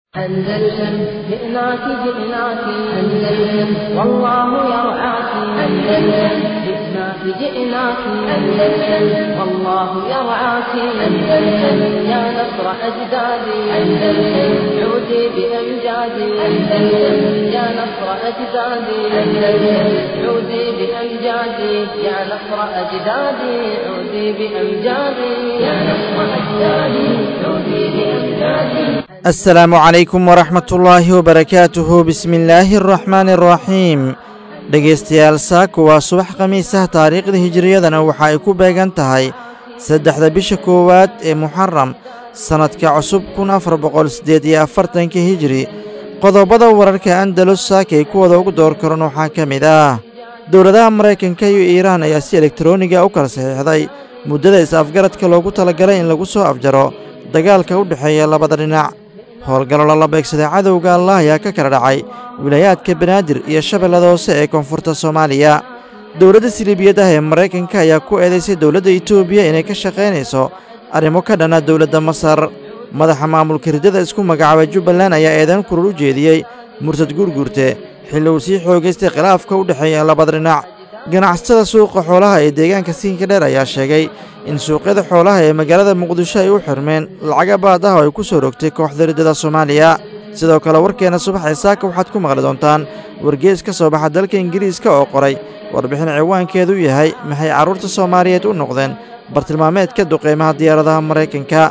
أندلسن جئناك جئناك أندلسن والله يرعاك أندلسن جئناك جئناك أندلسن والله يرعاك أندلسن يا نصر أجدادي أندلسن عودي بأمجادي أندلسن يا نصر أجدادي أندلسن عودي بأمجادي يا نصر أجدادي عودي بأمجادي يا نصر أجدادي عودي بأمجادي السلام calaykum waraxmat ullaahi wabarakaatuhu bismi illaahi araxmaani araxiim dhegaystayaal saaku waa subax khamiisah taariikhda hijiriyadana waxa ay ku beegan tahay saddexda bisha koowaad ee muxaram sannadka cusub kun afar boqol siddeed iyo afartanka hijiri qodobada wararka andalus saakay kuwada ugu door karan waxaa ka mid ah dowladaha maraykanka iyo iiraan ayaa si elektaroniga u kala saxiixday muddada is-afgaradka loogu talagalay in lagu soo afjaro dagaalka u dhexeeya labada dhinac howlgallo lala beegsaday cadowga allah ayaa ka kala dhacay wilaayaadka banaadir iyo shabeellada hoose ee koonfurta soomaaliya dowladda siliibiyadaha ee maraykanka ayaa ku eedaysay dowladda etoobiya inay ka shaqaynayso arrimo ka dhana dowladda masar madaxa maamulka riddada isku magacaabay jubbaland ayaa eedan kurul u jeediyey murtad guurguurte xilli uu sii xoogaystay khilaafka u dhexeeya labada dhinac ganacsatada suuqa xoolaha ee deegaanka siinka dheer ayaa sheegay in suuqyada xoolaha ee magaalada muqdisho ay u xirmeen lacaga baad ah oo ay ku soo rogtay kooxda riddada soomaaliya sidoo kale warkeenna subaxee saaka waxaad ku maqli doontaan wargees ka soo baxa dalka ingiriiska oo qoray warbixin ciwaankeedu yahay maxay carruurta soomaaliyeed u noqdeen bartilmaameedka duqeymaha diyaaradaha maraykanka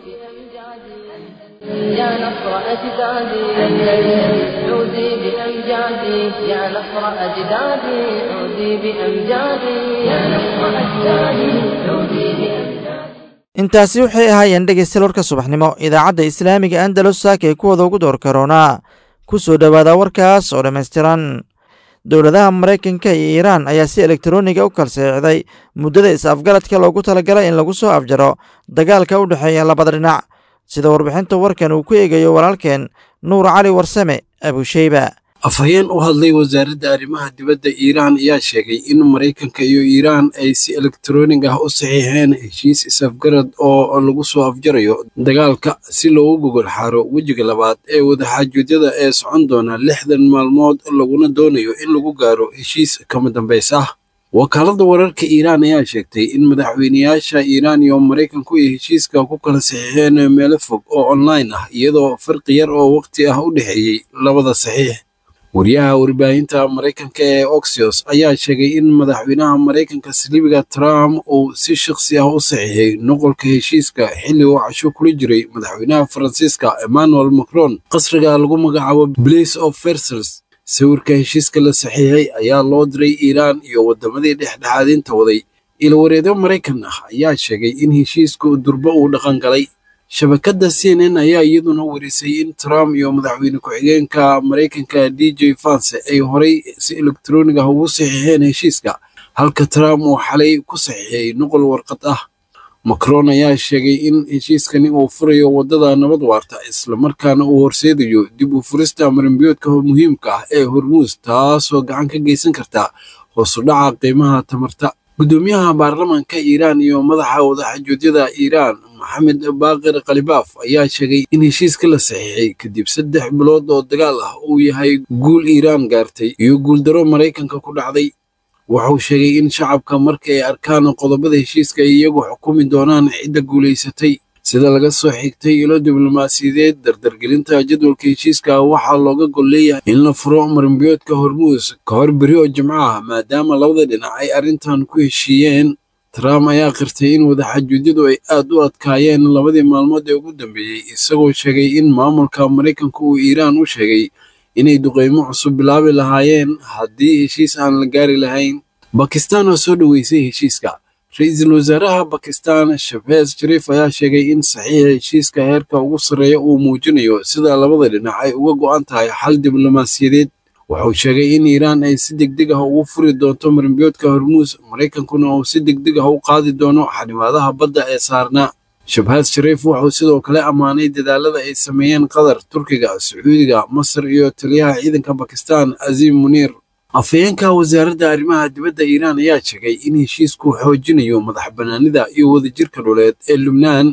يا نصر أجدادي أندلسن عودي بأمجادي يا نصر أجدادي عودي بأمجادي يا نصر أجدادي عودي بأمجادي intaasi waxay ahaayeen dhegaystayaal warka subaxnimo idaacadda islaamiga andalus saaka ay kuwada ugu door karoonaa ku soo dhowaada warkaas oo dhammaystiran dowladaha maraykanka iyo iiraan ayaa si elektaroniga u kala saxiixday muddada is-afgaradka loogu talagalay in lagu soo afjaro dagaalka u dhexeeya labada dhinac sida warbixinta warkan uu ku eegayo walaalkeen nuur cali warsame abusheyba afhayeen u hadlay wasaaradda arrimaha dibadda iiraan ayaa sheegay in maraykanka iyo iiraan ay si elektaroonig ah u saxiixeen heshiis is-afgarad oo lagu soo afjarayo dagaalka si loogu gogol xaaro wejiga labaad ee wadaxaajuudyada ee socon doona lixdan maalmood laguna doonayo in lagu gaaro heshiis kama dambays ah wakaaladda wararka iiraan ayaa sheegtay in madaxweyneyaasha iiraan iyo maraykanku ay heshiiska ku kala saxiixeen meelo fog oo online ah iyadoo farqi yar oo waqti ah u dhexeeyey labada saxiix wariyaha warbaahinta maraykanka ee oxios ayaa sheegay in madaxweynaha maraykanka saliibiga trump uu si shakhsi ah u saxiixay noqolka heshiiska xilli uu casho kula jiray madaxweynaha faransiiska emmanuel macron qasriga lagu magacaabo blace of versals sawirka heshiiska la saxiixay ayaa loo diray iiraan iyo waddamadii dhexdhexaadinta waday ilwareedyo maraykan ah ayaa sheegay in heshiisku durbo uu dhaqan galay shabakadda c n n ayaa iyaduna warisay in trump iyo madaxweyne ku-xigeenka maraykanka d j vance ay horay si elektaroonig ah ugu saxiixeen heshiiska halka trump uu xalay ku saxiixay noqol warqad ah macron ayaa sheegay in heshiiskani uu furayo waddada nabad waarta islamarkaana uu horseedayo dib u furista marinbiyoodka muhiimka ah ee hormuus taasoo gacan ka geysan karta hoosu dhaca qiimaha tamarta guddoomiyaha baarlamaanka iiraan iyo madaxa wadaxajuudyada iiraan maxamed baaqir khalibaaf ayaa sheegay in heshiiska la saxiixay kadib saddex bilood oo dagaal ah uu yahay guul iiraan gaartay iyo guuldaro maraykanka ku dhacday wuxuu sheegay in shacabka marka ay arkaan qodobada heshiiska ay iyagu xukumi doonaan cidda guulaysatay sida laga soo xigtay ilo diblomaasiyadeed dardargelinta jadwalka heshiiska waxaa looga gol leeyahay in la furo marinbiyoodka hormuus ka hor beri oo jimco ah maadaama labada dhinac ay arrintan ku heshiiyeen trump ayaa qirtay in wadaxaajuudyadu ay aad u adkaayeen labadii maalmood ee ugu dambeeyey isagoo sheegay in maamulka maraykanka uu iiraan u sheegay inay duqeymo cusub bilaabi lahaayeen haddii heshiis aan la gaari lahayn bakistan oo soo dhoweysay heshiiska ra-iisul wasaaraha bakistan shafeez shariif ayaa sheegay in saxiixa heshiiska heerka ugu sarreeya uu muujinayo sida labada dhinac ay uga go'an tahay xal diblomaasiyadeed wuxuu sheegay in iiraan ay si degdeg ah ugu furi doonto marinbiyoodka hormuus maraykankuna uu si degdeg ah u qaadi doono xanimaadaha badda ee saarnaa shabhaad shariif wuxuu sidoo kale ammaanay dadaalada ay sameeyeen qatar turkiga sacuudiga masar iyo taliyaha ciidanka bakistan aziim muniir afhayeenka wasaaradda arrimaha dibadda iiraan ayaa sheegay in heshiisku xoojinayo madax bannaanida iyo wadajirka dhuleed ee lubnaan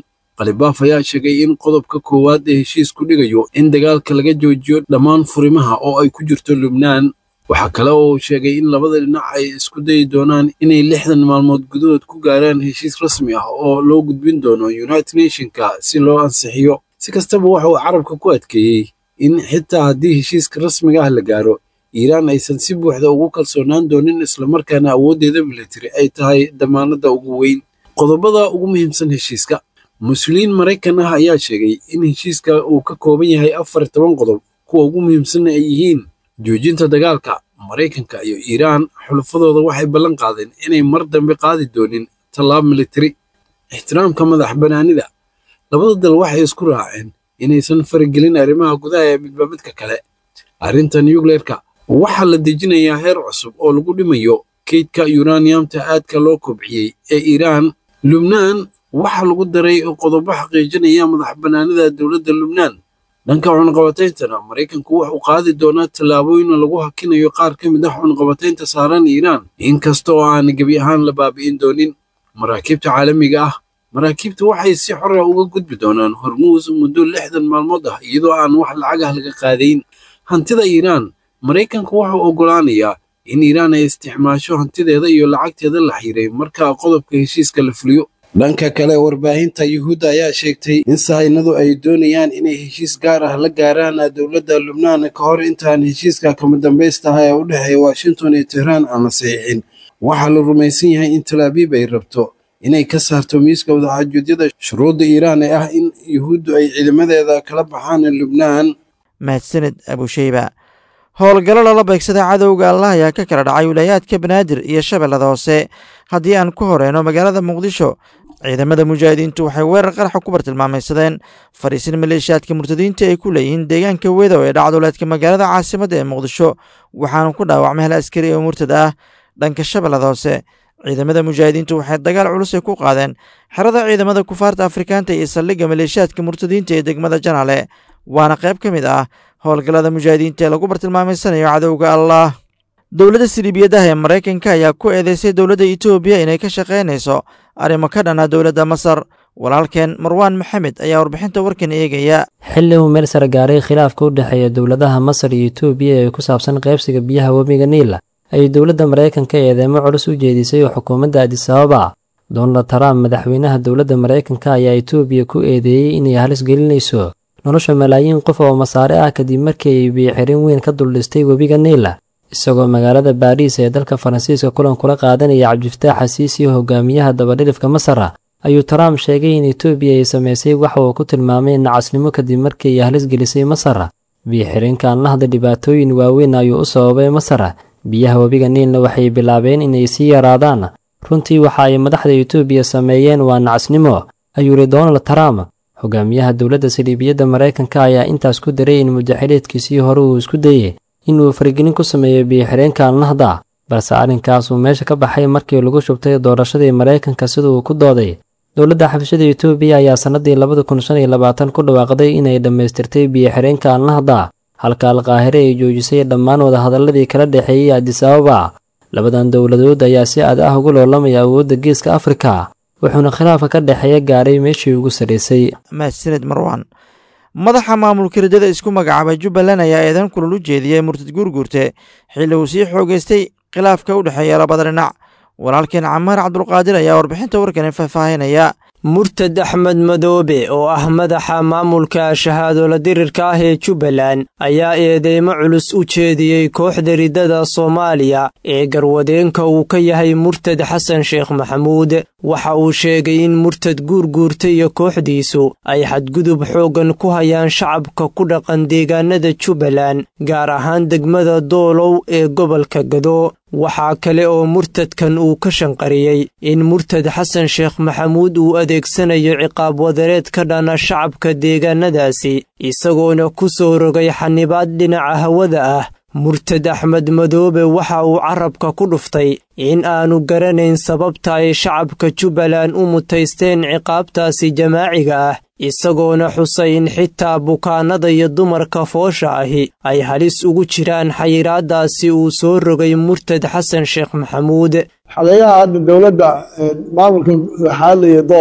khalibaaf ayaa sheegay in qodobka koowaad ee heshiisku dhigayo in dagaalka laga joojiyo dhammaan furimaha oo ay ku jirto lubnaan waxaa kale oo uu sheegay in labada dhinac ay isku dayi doonaan inay lixdan maalmood gudahood ku gaaraan heshiis rasmi ah oo loo gudbin doono united nationka si loo ansixiyo si kastaba waxa uu carabka ku adkeeyey in xitaa haddii heshiiska rasmiga ah la gaaro iiraan aysan si buuxda ugu kalsoonaan doonin islamarkaana awooddeeda militari ay tahay damaanadda ugu weyn qodobada ugu muhiimsan heshiiska mas-uuliyiin maraykan ah ayaa sheegay in heshiiska uu ka kooban yahay afar toban qodob kuwa ugu muhiimsanna ay yihiin joojinta dagaalka maraykanka iyo iiraan xulafadooda waxay ballan qaadeen inay mar dambe qaadi doonin tallaab militari ixtiraamka madax bannaanida labada dal waxay isku raaceen inaysan faragelin arrimaha gudaha ee midba midka kale arrinta nucleerka waxaa la dejinayaa heer cusub oo lagu dhimayo keydka yuraniyamta aadka loo kobciyey ee iiraan lubnaan waxaa lagu daray qodobo xaqiijinaya madax bannaanida dowladda lubnaan dhanka cunaqabatayntana maraykanku wuxuu qaadi doonaa tallaabooyin lagu hakinayo qaar ka mid ah cunaqabataynta saaran iiraan inkasta oo aan gebi ahaan la baabi'in doonin maraakiibta caalamiga ah maraakiibta waxay si xora uga gudbi doonaan hormuus muddo lixdan maalmood ah iyadoo aan wax lacag ah laga qaadayn hantida iiraan maraykanku wuxuu oggolaanayaa in iiraan ay isticmaasho hantideeda iyo lacagteeda la xiiray marka qodobka heshiiska la fuliyo dhanka kale warbaahinta yuhuudda ayaa sheegtay in sahaynadu ay doonayaan inay heshiis gaar ah la gaaraan dowladda lubnaan ka hor intaan heshiiska kama dambaystaha ee u dhexeeya washington iyo tehraan aan la saxiixin waxaa la rumaysan yahay in talaabiib ay rabto inay ka saarto miiska wadaxaajuudyada shuruudda iiraan ee ah in yuhuuddu ay ciidamadeeda kala baxaan lubnaan mahadsaned abusheyba howlgallo lala beegsaday cadowga allah ayaa ka kala dhacay wilaayaadka banaadir iyo shabeellada hoose haddii aan ku horeyno magaalada muqdisho ciidamada mujaahidiintu waxay weerar qaraxa ku bartilmaamaysadeen fadhiisin maleeshiyaadka murtadiinta ay ku leeyihiin deegaanka wedow ee dhacduleedka magaalada caasimadda ee muqdisho waxaana ku dhaawacmay hal askari oo murtad ah dhanka shabeellada hoose ciidamada mujaahidiintu waxay dagaal culus ay ku qaadeen xerada ciidamada kufaarta afrikaanta iyo saldhigga maleeshiyaadka murtadiinta ee degmada janaale waana qayb ka mid ah howlgallada mujaahidiinta ee lagu bartilmaameysanayo cadowga allah dowladda siliibiyadaha ee maraykanka ayaa ku eedeysay dowladda etoobiya inay ka shaqaynayso arrimo ka dhana dowladda masar walaalkeen marwaan maxamed ayaa warbixinta warkan eegaya xilli uu meel sare gaaray khilaafka u dhexeeya dowladaha masar iyo etoobiya ee ku saabsan qaybsiga biyaha webiga niila ayay dowladda maraykanka eedeemo culus u jeedisay oo xukuumadda adisababa donald trump madaxweynaha dowladda maraykanka ayaa etoobiya ku eedeeyey inay halis gelinayso nolosha malaayiin qof oo masaare ah kadib markii ay biyoxirin weyn ka duldhistay webiga niila isagoo magaalada baariis ee dalka faransiiska kulan kula qaadanaya cabdifataax xasiisi hogaamiyaha dabadhilifka masara ayuu trump sheegay in etoobiya ay samaysay waxa uu ku tilmaamay nacasnimo kadib markii ay halis gelisay masar biyoxirinkan la hadla dhibaatooyin waaweyn ayuu u sababay masar biyaha webiga niilna waxay bilaabeen inay sii yaraadaan runtii waxa ay madaxda etoobiya sameeyeen waa nacasnimo ayuu yidhi donald trump hogaamiyaha dowladda saliibiyadda maraykanka ayaa intaas ku daray in mudaxileedkiisii hore uu isku dayey inuu faragelin ku sameeyo biyoxireenkan lahda balse arrinkaas uu meesha ka baxay markii lagu shubtay doorashadii maraykanka sida uu ku dooday dowladda xabashada etoobiya ayaa sannadii labada kun shan iyo labaatan ku dhawaaqday inay dhammaystirtay biyoxireenkan lahda halka alqaahire ay joojisay dhammaan wadahadalladii kala dhexeeyey adisababa labadan dowladood ayaa si aad ah ugu loolamaya awoodda geeska afrika wuxuuna khilaafka ka dhexeeya gaaray meeshii ugu sarraysay mahadsaned marwan madaxa maamulka ridada isku magacaabay jubbaland ayaa eedan kulul u jeediyey murtad guurguurte xilli uu sii xoogeystay khilaafka u dhexeeya labada dhinac walaalkeen camaar cabdulqaadir ayaa warbixinta warkani faahfaahinaya murtad axmed madoobe oo ah madaxa maamulka shahaadola dirirka ah ee jubbaland ayaa eedeymo culus u jeediyey kooxda riddada soomaaliya ee garwadeenka uu ka yahay murtad xasan sheekh maxamuud waxa uu sheegay in murtad guurguurta iyo kooxdiisu ay xadgudub xooggan ku hayaan shacabka ku dhaqan deegaanada jubbaland gaar ahaan degmada doolow ee gobolka gado waxaa kale oo murtadkan uu ka shanqariyey in murtad xasan sheekh maxamuud uu adeegsanayo ciqaab wadareed ka dhana shacabka deegaanadaasi isagoona ku soo rogay xanibaad dhinaca hawada ah murtad axmed madoobe waxa uu carabka ku dhuftay in aanu garanayn sababta ay shacabka jubbaland u mutaysteen ciqaabtaasi jamaaciga ah isagoona xusay in xitaa bukaannada iyo dumarka foosha ahi ay halis ugu jiraan xayiraaddaasi uu soo rogay murtad xasan sheekh maxamuud xadeeyaha hadda dowladda maamulka xaalaya doolo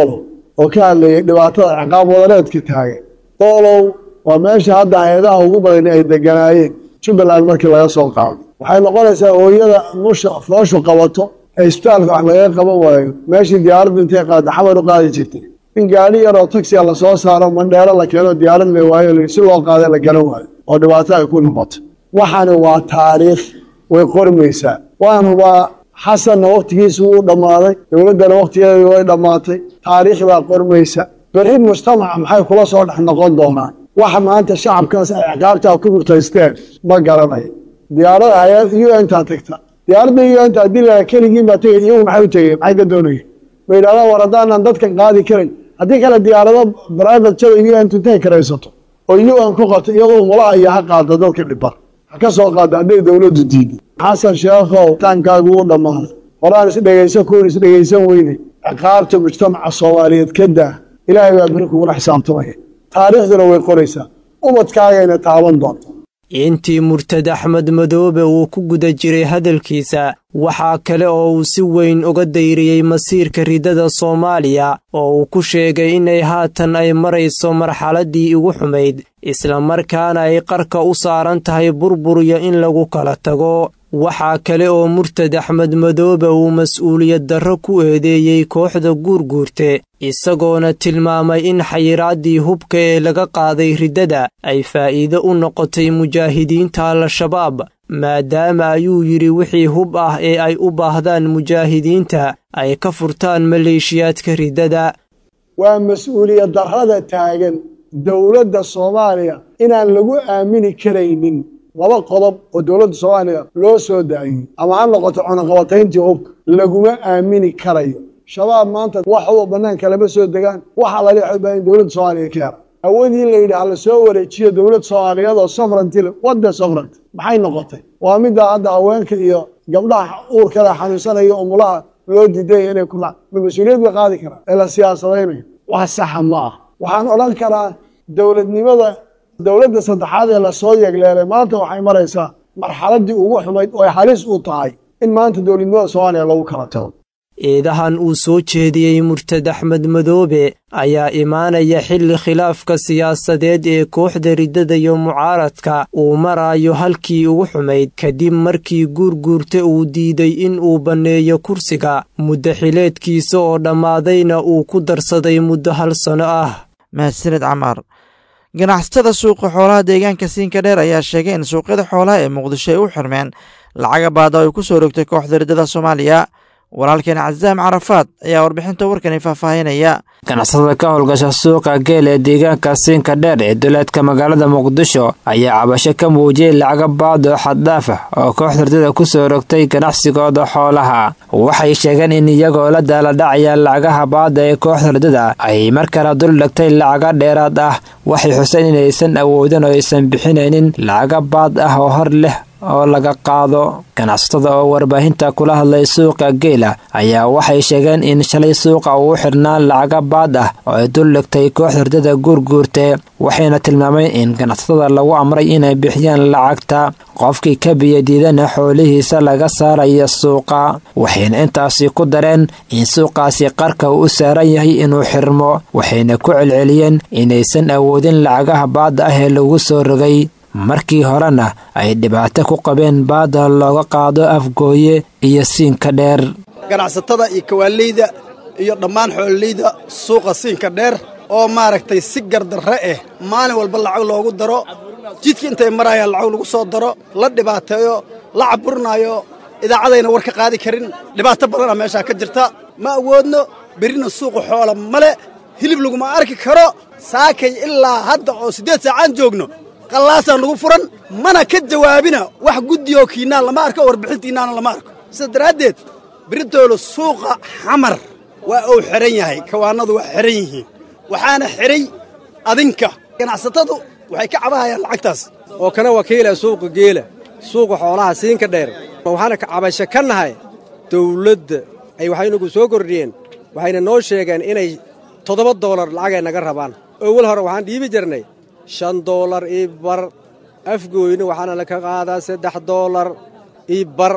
oo ka hadlayay dhibaatada ciqaab wadareedka taagan doolow waa meesha hadda hay-adaha ugu badan ay deganaayeen jubbaland markii laga soo qaado waxay noqonaysaa hooyada nusha fooshu qabato ee isbitaalka wax lagaga qaban waayo meeshii diyaaraddu intay qaada xamar u qaadi jirtay in gaadhi yaroo tagsiga lasoo saaro mandheero la keeno diyaarad la waayo si loo qaada la garan waayo oo dhibaato ay ku noqoto waxani waa taariikh way qormaysaa waan hubaa xasanna wakhtigiisa wuu dhammaaday dowladdana wakhtigeeda way dhammaatay taariikh baa qormaysa berri mujtamaca maxay kula soo dhex noqon doonaan waxa maanta shacabkaas ay ciqaabtaa ku murtaysteen ma garanayo diyaarada hay-ad u intaa tagta diyaaradda u inta haddii la keligiin baa tegay iyagu maxay u tegeen maxay ka doonayeen ma yidhahdaan war haddaanan dadkan qaadi karin haddii kale diyaarado private jada u n intay karaysato oo u n ku qabta iyadoo mulaha iyo ha qaada dadka dhiban ha ka soo qaada hadday dowladdu diiday xasan sheekhow taankaagu wuu dhammaaday horaan is dhegaysan kuwan is dhegaysan weyne ciqaabta mujtamaca soomaaliyeed ka daa ilaahay baa beri kugula xisaabtamaya taariikhduna way qoraysaa ubadkaagayna taaban doonta intii murtad axmed madoobe uu ku guda jiray hadalkiisa waxaa kale oo uu si weyn uga dayriyey masiirka ridada soomaaliya oo uu ku sheegay inay haatan ay marayso marxaladdii ugu xumayd islamarkaana ay qarka u saaran tahay burburiyo in lagu kala tago waxaa kale oo murtad axmed madoobe uu mas'uuliyad darro ku eedeeyey kooxda guurguurte isagoona tilmaamay in xayiraaddii hubka ee laga qaaday riddada ay faa'iido u noqotay mujaahidiinta al-shabaab maadaama ayuu yidhi wixii hub ah ee ay u baahdaan mujaahidiinta ay ka furtaan maleeshiyaadka riddada waa mas-uuliyad darrada taagan dowladda soomaaliya inaan lagu aamini karaynin laba qodob oo dowladda soomaaliya loo soo daayey ama ha noqoto cunaqabatayntii hubka laguma aamini karayo shabaab maanta wax uba bannaanka lama soo degaan waxaa lala xobaa in dowladda soomaaliya ka hera awoodii la yidhi hala soo wareejiyo dowlad soomaaliyeed oo safrantile wadda safrant maxay noqotay waa middaa hadda haweenka iyo gabdhaha uurkada xanuunsanaya umulaha loo diidaya inay ku ma mas-uuliyad bay qaadi karaan ee la siyaasadaynayo wax saxa ma ah waxaan odhan karaa dowladnimada dowladda saddexaad ee lasoo yegleelay maanta waxay maraysaa marxaladdii ugu xumayd oo ay halis u tahay in maanta dowladnimada soomaaliya lagu kala tago eedahan uu soo jeediyey murtad axmed madoobe ayaa imaanaya xilli khilaafka siyaasadeed ee kooxda riddada iyo mucaaradka uu maraayo halkii ugu xumayd kadib markii guurguurta uu diiday in uu banneeyo kursiga muddo xileedkiisa oo dhammaadayna uu ku darsaday muddo hal sano ah mahadsaned camaar ganacsatada suuqa xoolaha deegaanka siinka dheer ayaa sheegay in suuqyada xoolaha ee muqdisho ay u xirmeen lacaga baada ay ku soo rogtay kooxda riddada soomaaliya walaalkeen casaam carafaad ayaa warbixinta warkani faahfaahinaya ganacsatada ka howlgasha suuqa geel ee deegaanka siinka dheer ee duleedka magaalada muqdisho ayaa cabasho ka muujiyey lacaga baad oo xaddhaaf ah oo kooxda ridada ku soo rogtay ganacsigooda xoolaha waxay sheegeen in iyagoo la daaladhacaya lacagaha baada ee kooxda ridada ay mar kale dul dhigtay lacaga dheeraad ah waxay xuseen inaysan awoodin oo aysan bixinaynin lacaga baad ah oo hor leh oo laga qaado ganacsatada oo warbaahinta kula hadlay suuqa geela ayaa waxay sheegeen in shalay suuqa uu xidhnaa lacaga baad ah oo ay dul dhigtay kooxda ridada guurguurte waxayna tilmaameen in ganacsatada lagu amray inay bixiyaan lacagta qofkii ka biyadiidana xoolihiisa laga saaraya suuqa waxayna intaasi ku dareen in suuqaasi qarka uu u saaran yahay inuu xirmo waxayna ku celceliyeen inaysan awoodin lacagaha baadda ah ee lagu soo rogay markii horena ay dhibaato ku qabeen baada looga qaado afgooye iyo siinka dheer ganacsatada iyo kawaaleyda iyo dhammaan xoololeyda suuqa siinka dheer oo maaragtay si gardarre ah maalin walba lacag loogu daro jidka intay marayaan lacag lagu soo daro la dhibaateeyo la caburinaayo idaacadayna war ka qaadi karin dhibaato badana meeshaa ka jirta ma awoodno berrina suuqa xoola male hilib laguma arki karo saakay ilaa hadda oo siddeed saacaan joogno qallaasaa nagu furan mana ka jawaabina wax guddioo kiinaan lama arko warbixintiinnaana lama arko sidaas daraaddeed biritoolo suuqa xamar waa uu xidhan yahay kawaannadu waa xidhan yihiin waxaana xidhay adinka ganacsatadu waxay ka cabahayaan lacagtaas oo kana wakiila suuqa geela suuqa xoolaha siinka dheer waxaana ka cabasho ka nahay dawladda ay waxaynagu soo kordhiyeen waxayna noo sheegeen inay toddoba doolar lacagay naga rabaan owal hore waxaan dhiibi jirnay shan doolar ii bar afgooyna waxaana laka qaadaa saddex doolar ii bar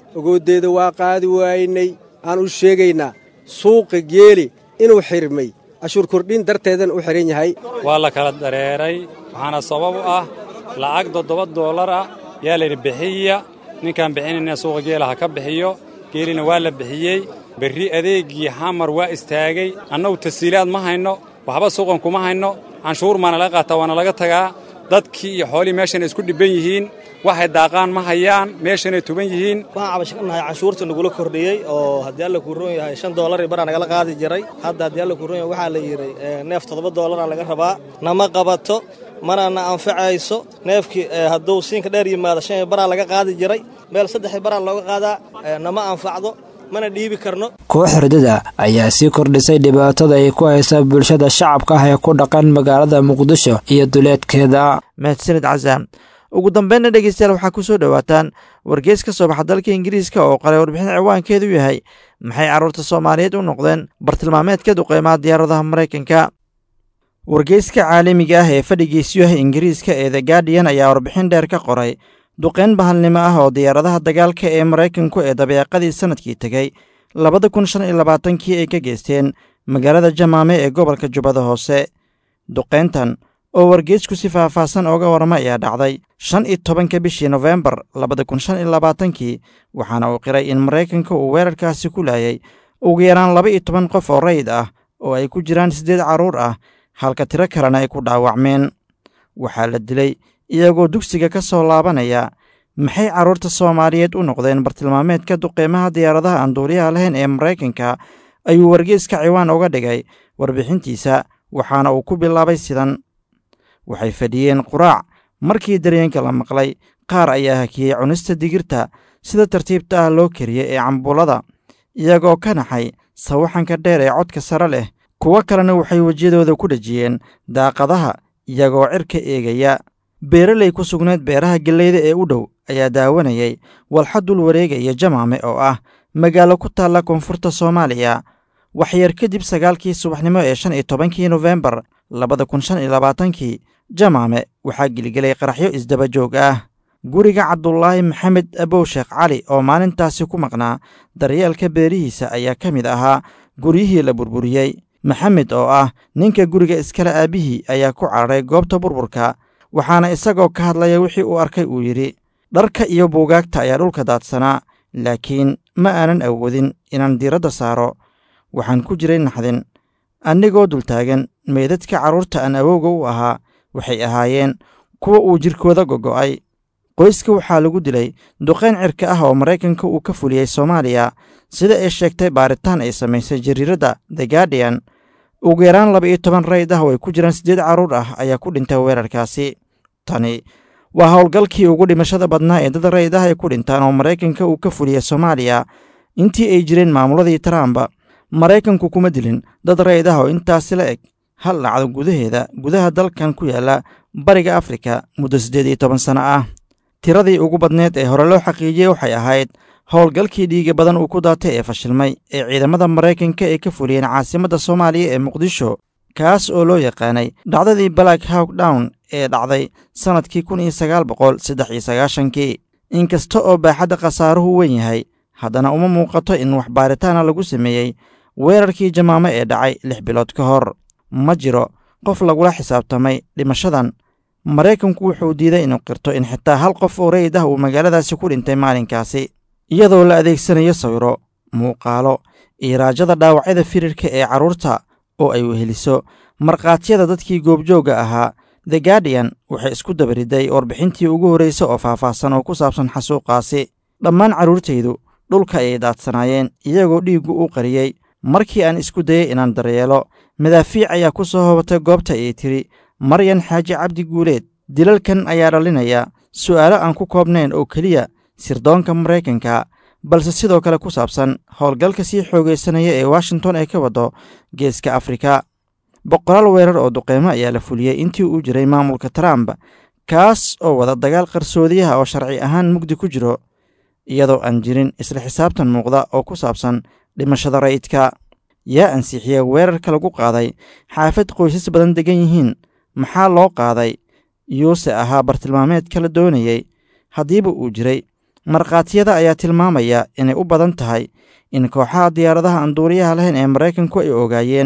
ogooddeeda waa qaadi waaynay aan u sheegaynaa suuqa geeli inuu xirmay cashuur kordhin darteedana u xihan yahay waa la kala dareeray waxaana sabab u ah lacag toddoba doolar ah yaa layidhi bixiya ninkaan bixinayna suuqa geela ha ka bixiyo geelina waa la bixiyey berri adeegii xamar waa istaagay annagu tasiilaad ma hayno waxba suuqan kuma hayno canshuur maana laga qaataa waana laga tagaa dadkii iyo xoolihii meeshan isku dhibban yihiin waxay daaqaan ma hayaan meeshanay tuban yihiin waxaan cabasho ka nahay canshuurta nagula kordhiyey oo haddii alla kuu roon yahay shan doolari baraa nagala qaadi jiray hadda haddii alla kuu roon yahay waxaa la yidhi neef toddoba doolara laga rabaa nama qabato mana na anfacayso neefkii hadduu siinka dheer yimaado shan baraa laga qaadi jiray meel saddex baraa looga qaadaa nama anfacdo mana dhiibi karno koox hurdada ayaa sii kordhisay dhibaatada ay ku haysa bulshada shacabka ah ee ku dhaqan magaalada muqdisho iyo duleedkeeda mahadsanid casaam ugu dambeynna dhegeystayaal waxaa ku soo dhowaataan wargeys ka soo baxa dalka ingiriiska oo qalay warbixin ciwaankeedu yahay maxay carruurta soomaaliyeed u noqdeen bartilmaameedka duqeymaha diyaaradaha maraykanka wargeyska caalamiga ah ee fadhigiisu yahay ingiriiska ee the guardian ayaa warbixin dheer ka qoray duqeyn bahalnimo ah oo diyaaradaha dagaalka ee maraykanku ee dabeeqadii sannadkii tegey labada kun shan iyo labaatankii ay ka geysteen magaalada jamaame ee gobolka jubbada hoose duqeyntan oo wargeysku si faahfaahsan ooga warama ayaa dhacday shan iyo tobanka bishii nofembar labada kun shan iyo labaatankii waxaana uu qiray in maraykanka uu weerarkaasi ku laayay ugu yaraan laba iyo toban qof oo rayid ah oo ay ku jiraan siddeed carruur ah halka tiro kalena ay ku dhaawacmeen waxaa la dilay iyagoo dugsiga ka soo laabanaya maxay carruurta soomaaliyeed u noqdeen bartilmaameedka duqeymaha diyaaradaha aan duuliyaha lahayn ee maraykanka ayuu wargeyska ciwaan uga dhigay warbixintiisa waxaana uu ku bilaabay sidan waxay fadhiyeen quraac markii daryeenka la maqlay qaar ayaa hakiyey cunista digirta sida tartiibta ah loo kariyey ee cambuulada iyagoo ka naxay sawaxanka dheer ee codka sare leh kuwo kalena waxay wejiyadooda ku dhejiyeen daaqadaha iyagoo cirka eegaya beeraley ku sugnayd beeraha gelleyda ee u dhow ayaa daawanayay walxa dul wareegaya jamaame oo ah magaalo ku taalla koonfurta soomaaliya waxyar kadib sagaalkii subaxnimo ee shan iyo tobankii nofembar labada kun shan iyo labaatankii jamaame waxaa geligelay qaraxyo isdaba joog ah guriga cabdulaahi maxamed abow sheekh cali oo maalintaasi ku maqnaa daryeelka beerihiisa ayaa ka mid ahaa guryihii la burburiyey maxamed oo ah ninka guriga iskale aabbihii ayaa ku cararay goobta burburka waxaana isagoo ka hadlaya wixii uu arkay uu yidhi dharka iyo buugaagta ayaa dhulka daadsanaa laakiin ma aanan awoodin inaan diiradda saaro waxaan ku jiray naxdin annigoo dultaagan meydadka carruurta aan awowga u ahaa waxay ahaayeen kuwa uu jirkooda gogo'ay qoyska waxaa lagu dilay duqayn cirka ah oo maraykanka uu ka fuliyey soomaaliya sida ay sheegtay baaritaan ay samaysay jariiradda the guardian ugu yaraan laba iyo toban rayd ah oo ay ku jiraan siddeed carruur ah ayaa ku dhintay weerarkaasi tani waa howlgalkii ugu dhimashada badnaa ee dad rayd ah ay ku dhintaan oo maraykanka uu ka fuliyey soomaaliya intii ay jireen maamuladii trump maraykanku kuma dilin dad rayd ah oo intaasi la eg hal dhacdo gudaheeda gudaha dalkan ku yaalla bariga afrika muddo siddeed iyo toban sanno ah tiradii ugu badneed ee hore loo xaqiijiyey waxay ahayd howlgalkii dhiiga badan uu ku daatay ee fashilmay ee ciidamada maraykanka ee ka fuliyeen caasimadda soomaaliya ee muqdisho kaas oo loo yaqaanay dhacdadii black hawk down ee dhacday sannadkii kun iyo sagaal boqol saddex iyo sagaashankii inkasta oo baaxadda khasaaruhu weyn yahay haddana uma muuqato in wax baaritaana lagu sameeyey weerarkii jamaamo ee dhacay lix bilood ka hor ma jiro qof lagula xisaabtamay dhimashadan maraykanku wuxuu diiday inuu qirto in xitaa hal qof oo rayid ah uu magaaladaasi ku dhintay maalinkaasi iyadoo la adeegsanayo sawiro muuqaalo iyo raajada dhaawacyada firirka ee carruurta oo ay weheliso markhaatiyada dadkii goobjoogga ahaa the guardian waxay isku dabariday warbixintii ugu horreysa oo faahfaahsan oo ku saabsan xasuuqaasi dhammaan carruurtaydu dhulka ayay daadsanaayeen iyagoo dhiiggu u qariyey markii aan isku dayey inaan daryeelo madaafiic ayaa ku soo hobatay goobta ayay tidhi maryan xaaji cabdi guuleed dilalkan ayaa dhalinaya su'aalo aan ku koobnayn oo keliya sirdoonka maraykanka balse sidoo kale ku saabsan howlgalka sii xoogaysanaya ee washington ay ka waddo geeska afrika boqolaal weerar oo duqeymo ayaa la fuliyey intii uu jiray maamulka trump kaas oo wada dagaal qarsoodiyaha oo sharci ahaan mugdi ku jiro iyadoo aan jirin isla xisaabtan muuqda oo ku saabsan dhimashada rayidka yaa ansixiya weerarka lagu qaaday xaafad qoysas badan degan yihiin maxaa loo qaaday yuuse ahaa bartilmaameedka la doonayey haddiiba uu jiray markhaatiyada ayaa tilmaamaya inay u badan tahay in kooxaha diyaaradaha aan duuriyaha lahayn ee maraykanku ay ogaayeen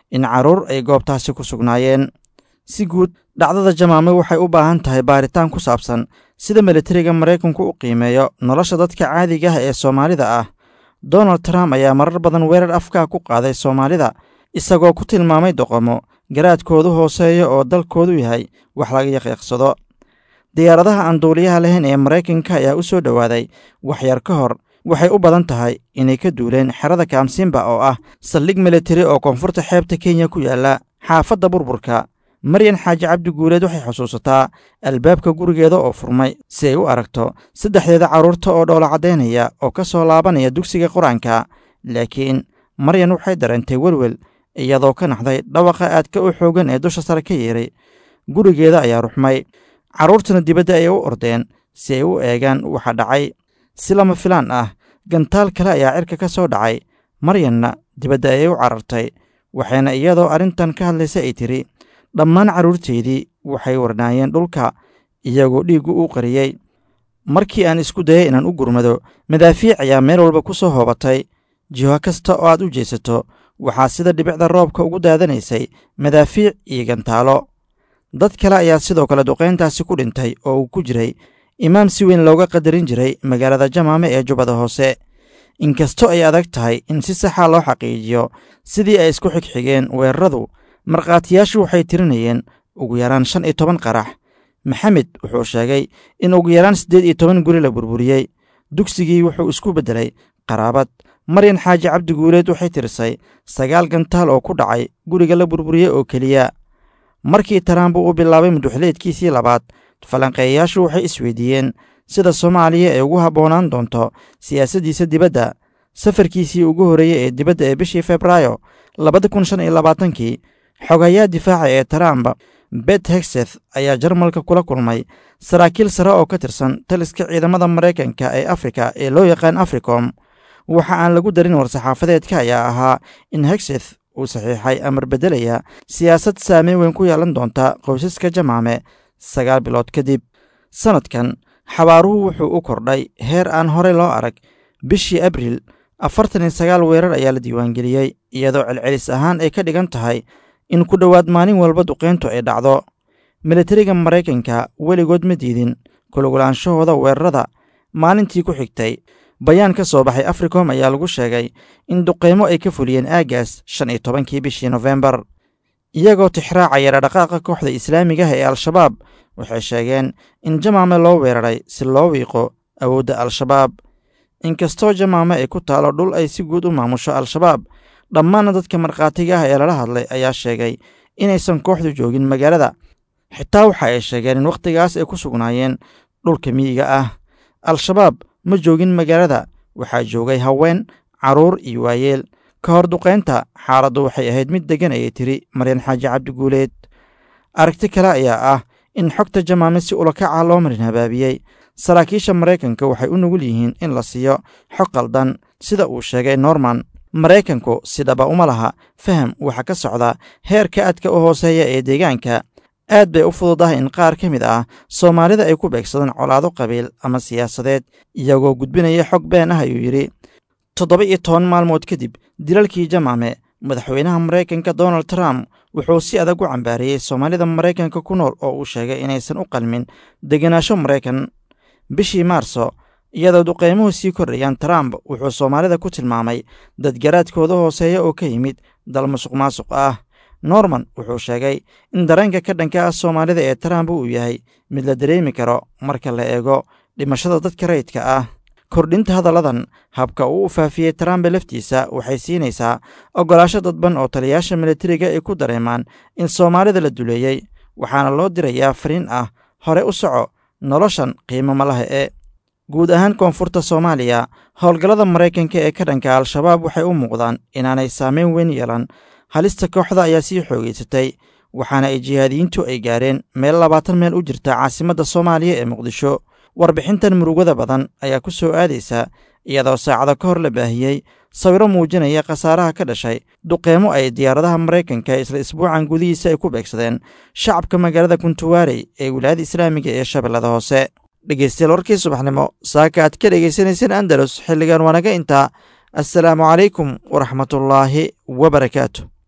in carruur ay goobtaasi ku sugnaayeen si guud dhacdada jamaame waxay u baahan tahay baaritaan ku saabsan sida militariga maraykanku u qiimeeyo nolosha dadka caadiga ah ee soomaalida ah donald trump ayaa marar badan weerar afkaa ku qaaday soomaalida isagoo ku tilmaamay doqomo garaadkoodu hooseeya oo dalkoodu yahay wax laga yaqiiqsado diyaaradaha aan duuliyaha lahayn ee maraykanka ayaa u soo dhowaaday waxyar ka hor waxay u badan tahay inay ka duuleen xerada kaamsimba oo ah saldhig militari oo koonfurta xeebta kenya ku yaalla xaafadda burburka maryan xaaji cabdi guuleed waxay xusuusataa albaabka gurigeeda oo furmay si ay u aragto saddexdeeda carruurta oo dhoola caddaynaya oo ka soo laabanaya dugsiga qur-aanka laakiin maryan waxay dareentay welwel iyadoo ka naxday dhawaqa aadka u xoogan ee dusha sare ka yeeray gurigeeda ayaa ruxmay carruurtuna dibadda ayay u ordeen si ay u eegaan waxa dhacay si lama filaan ah gantaal kale ayaa cirka ka soo dhacay maryanna dibadda ayay u carartay waxayna iyadoo arrintan ka hadlaysa ay tidhi dhammaan carruurteydii waxay warnaayeen dhulka iyagoo dhiiggu u qariyey markii aan isku dayay inaan u gurmado madaafiic ayaa meel walba ku soo hoobatay jiho kasta oo aad u jeesato waxaa sida dhibicda roobka ugu daadanaysay madaafiic iyo gantaalo dad kale ayaa sidoo kale duqayntaasi ku dhintay oo uu ku jiray imaam si weyn looga qadarin jiray magaalada jamaame ee jubbada hoose inkastoo ay adag tahay in si saxa loo xaqiijiyo sidii ay isku xigxigeen weeraradu markhaatiyaashu waxay tirinayeen ugu yaraan shan iyo toban qarax maxamed wuxuu sheegay in ugu yaraan siddeed iyo toban guri la burburiyey dugsigii wuxuu isku beddelay qaraabad maryan xaaji cabdi guuleed waxay tirisay sagaal gantaal oo ku dhacay guriga la burburiyey oo keliya markii taraambu uu bilaabay muduxleedkiisii labaad falanqeeyayaashu waxay isweydiiyeen sida soomaaliya ay ugu habboonaan doonto siyaasaddiisa dibadda safarkiisii ugu horreeyey ee dibadda ee bishii febraayo labada kun shan iyo labaatankii xogayaa difaaca ee trump bet hexeth ayaa jarmalka kula kulmay saraakiil sare oo ka tirsan taliska ciidamada maraykanka ee afrika ee loo yaqaan africom waxa aan lagu darin war-saxaafadeedka ayaa ahaa in hexeth uu saxiixay amar beddelaya siyaasad saameyn weyn ku yeelan doonta qoysaska jamaame sagaal bilood kadib sannadkan xabaaruhu wuxuu u kordhay heer aan horey loo arag bishii abriil afartan iyo sagaal weerar ayaa la diiwaangeliyey iyadoo celcelis ahaan ay ka dhigan tahay in ku dhowaad maalin walba duqayntu ay dhacdo militariga maraykanka weligood ma diidin kulugulaanshahooda weerarada maalintii ku xigtay bayaan ka soo baxay africom ayaa lagu sheegay in duqaymo ay ka fuliyeen aagaas shan iyo tobankii bishii nofembar iyagoo tixraacaya dhaqdhaqaaqa kooxda islaamigaha ee al-shabaab waxay sheegeen in jamaame loo weeraray si loo wiiqo awoodda al-shabaab inkastoo jamaame ay ku taalo dhul ay si guud u maamusho al-shabaab dhammaanna dadka markhaatiga ah ee lala hadlay ayaa sheegay inaysan kooxdu joogin magaalada xitaa waxa ay sheegeen in wakhtigaas ay ku sugnaayeen dhulka miyiga ah al-shabaab ma joogin magaalada waxaa joogay haween carruur iyo waayeel ka hor duqaynta xaaladdu waxay ahayd mid deggan ayay tiri maryan xaaji cabdi guuleed aragti kale ayaa ah in xogta jamaame si ulakaca loo marin habaabiyey saraakiisha maraykanka waxay u nugul yihiin in la siiyo xog qaldan sida uu sheegay norman maraykanku sidhaba uma laha faham waxa ka socda heerka adka u hooseeya ee deegaanka aad bay u fududahay in qaar ka mid ah soomaalida ay ku beegsadaan colaado qabiil ama siyaasadeed iyagoo gudbinaya xog been ah ayuu yidhi toddoba iyo toban maalmood kadib dilalkii jamaame madaxweynaha maraykanka donald trump wuxuu si adag u cambaariyey soomaalida maraykanka ku nool oo uu sheegay inaysan u qalmin degenaansho maraykan bishii maarso iyadoo duqaymuhu sii kordhayaan trump wuxuu soomaalida ku tilmaamay dadgaraadkooda hooseeya oo ka yimid dal musuq maasuq ah norman wuxuu sheegay in dareenka ka dhanka ah soomaalida ee trump uu yahay mid la dareemi karo marka la eego dhimashada dadka rayidka ah kordhinta hadalladan habka uu u faafiyey trump laftiisa waxay siinaysaa oggolaasho dadban oo taliyaasha militariga ay ku dareemaan in soomaalida la duleeyey waxaana loo dirayaa fariin ah hore u soco noloshan qiimo malaha ee guud ahaan koonfurta soomaaliya howlgallada maraykanka ee ka dhanka al-shabaab waxay u muuqdaan inaanay saameyn weyn yeelan halista kooxda ayaa sii xoogeysatay waxaana ay jihaadiyiintu ay gaareen meel labaatan meel u jirta caasimadda soomaaliya ee muqdisho warbixintan murugada badan ayaa ku soo aadaysa iyadoo saacado ka hor la baahiyey sawiro muujinaya khasaaraha ka dhashay duqeymo ay diyaaradaha maraykanka isla isbuucan gudihiisa ay ku beegsadeen shacabka magaalada kuntuwaarey ee wilaayada islaamiga ee shabeellada hoose dhegeystayaal warkii subaxnimo saaka aad ka dhegaysanayseen andalus xilligan waanaga intaa assalaamu calaykum waraxmatullaahi wabarakaatu